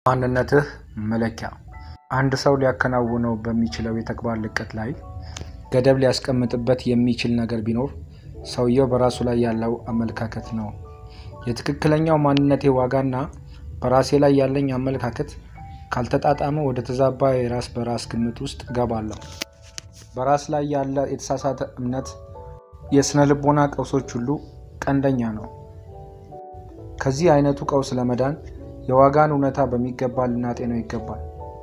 ማንነትህ መለኪያ አንድ ሰው ሊያከናውነው በሚችለው የተግባር ልቀት ላይ ገደብ ሊያስቀምጥበት የሚችል ነገር ቢኖር ሰውየው በራሱ ላይ ያለው አመለካከት ነው። የትክክለኛው ማንነቴ ዋጋና በራሴ ላይ ያለኝ አመለካከት ካልተጣጣመ ወደ ተዛባ የራስ በራስ ግምት ውስጥ እገባለሁ። በራስ ላይ ያለ የተሳሳተ እምነት የስነ ልቦና ቀውሶች ሁሉ ቀንደኛ ነው። ከዚህ አይነቱ ቀውስ ለመዳን የዋጋን እውነታ በሚገባ ልናጤነው ይገባል።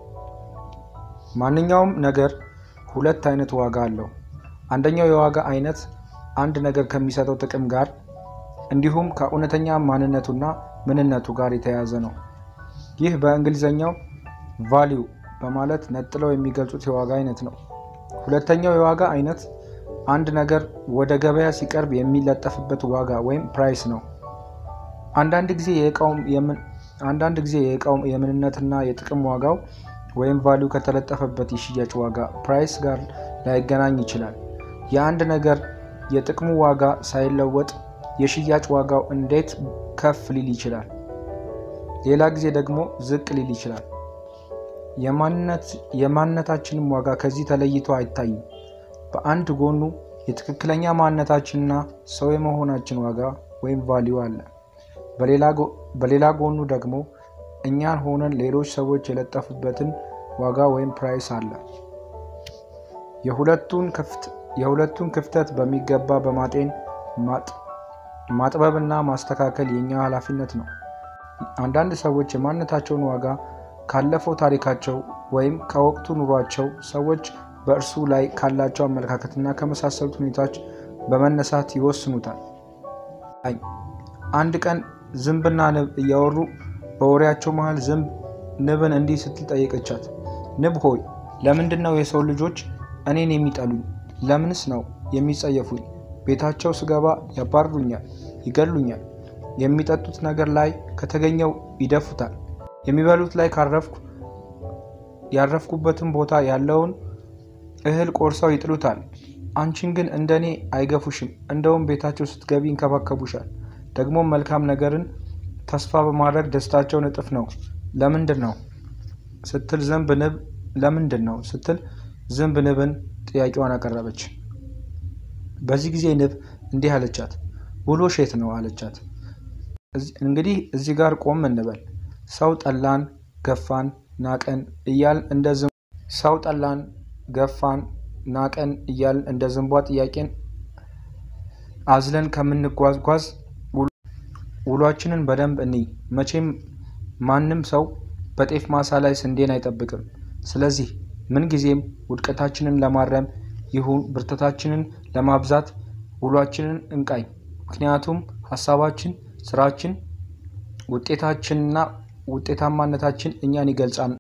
ማንኛውም ነገር ሁለት አይነት ዋጋ አለው። አንደኛው የዋጋ አይነት አንድ ነገር ከሚሰጠው ጥቅም ጋር እንዲሁም ከእውነተኛ ማንነቱና ምንነቱ ጋር የተያያዘ ነው። ይህ በእንግሊዝኛው ቫሊዩ በማለት ነጥለው የሚገልጹት የዋጋ አይነት ነው። ሁለተኛው የዋጋ አይነት አንድ ነገር ወደ ገበያ ሲቀርብ የሚለጠፍበት ዋጋ ወይም ፕራይስ ነው። አንዳንድ ጊዜ አንዳንድ ጊዜ የእቃው የምንነትና የጥቅም ዋጋው ወይም ቫሊዩ ከተለጠፈበት የሽያጭ ዋጋ ፕራይስ ጋር ላይገናኝ ይችላል። የአንድ ነገር የጥቅሙ ዋጋ ሳይለወጥ የሽያጭ ዋጋው እንዴት ከፍ ሊል ይችላል? ሌላ ጊዜ ደግሞ ዝቅ ሊል ይችላል። የማንነታችንም ዋጋ ከዚህ ተለይቶ አይታይም። በአንድ ጎኑ የትክክለኛ ማንነታችንና ሰው የመሆናችን ዋጋ ወይም ቫሊዩ አለ። በሌላ ጎኑ ደግሞ እኛን ሆነን ሌሎች ሰዎች የለጠፉበትን ዋጋ ወይም ፕራይስ አለ። የሁለቱን ክፍተት በሚገባ በማጤን ማጥበብና ማስተካከል የኛ ኃላፊነት ነው። አንዳንድ ሰዎች የማንነታቸውን ዋጋ ካለፈው ታሪካቸው ወይም ከወቅቱ ኑሯቸው፣ ሰዎች በእርሱ ላይ ካላቸው አመለካከትና ከመሳሰሉት ሁኔታዎች በመነሳት ይወስኑታል። አንድ ቀን ዝንብና ንብ እያወሩ በወሬያቸው መሃል ዝንብ ንብን እንዲህ ስትል ጠየቀቻት። ንብ ሆይ ለምንድን ነው የሰው ልጆች እኔን የሚጠሉኝ? ለምንስ ነው የሚጸየፉኝ? ቤታቸው ስገባ ያባርሩኛል፣ ይገሉኛል። የሚጠጡት ነገር ላይ ከተገኘው ይደፉታል። የሚበሉት ላይ ካረፍኩ ያረፍኩበትን ቦታ ያለውን እህል ቆርሰው ይጥሉታል። አንቺን ግን እንደኔ አይገፉሽም። እንደውም ቤታቸው ስትገቢ ይንከባከቡሻል። ደግሞ መልካም ነገርን ተስፋ በማድረግ ደስታቸውን እጥፍ ነው። ለምንድን ነው ስትል ዝንብ ንብ ለምንድን ነው ስትል ዝንብ ንብን ጥያቄዋን አቀረበች። በዚህ ጊዜ ንብ እንዲህ አለቻት፣ ውሎሽ የት ነው አለቻት። እንግዲህ እዚህ ጋር ቆም እንበል። ሰው ጠላን፣ ገፋን፣ ናቀን እያልን እንደ ሰው ጠላን፣ ገፋን፣ ናቀን እያልን እንደ ዝንቧ ጥያቄን አዝለን ከምንጓዝጓዝ ውሏችንን በደንብ እንይ። መቼም ማንም ሰው በጤፍ ማሳ ላይ ስንዴን አይጠብቅም። ስለዚህ ምንጊዜም ውድቀታችንን ለማረም ይሁን ብርታታችንን ለማብዛት ውሏችንን እንቃኝ። ምክንያቱም ሀሳባችን፣ ስራችን፣ ውጤታችንና ውጤታማነታችን እኛን ይገልጻል።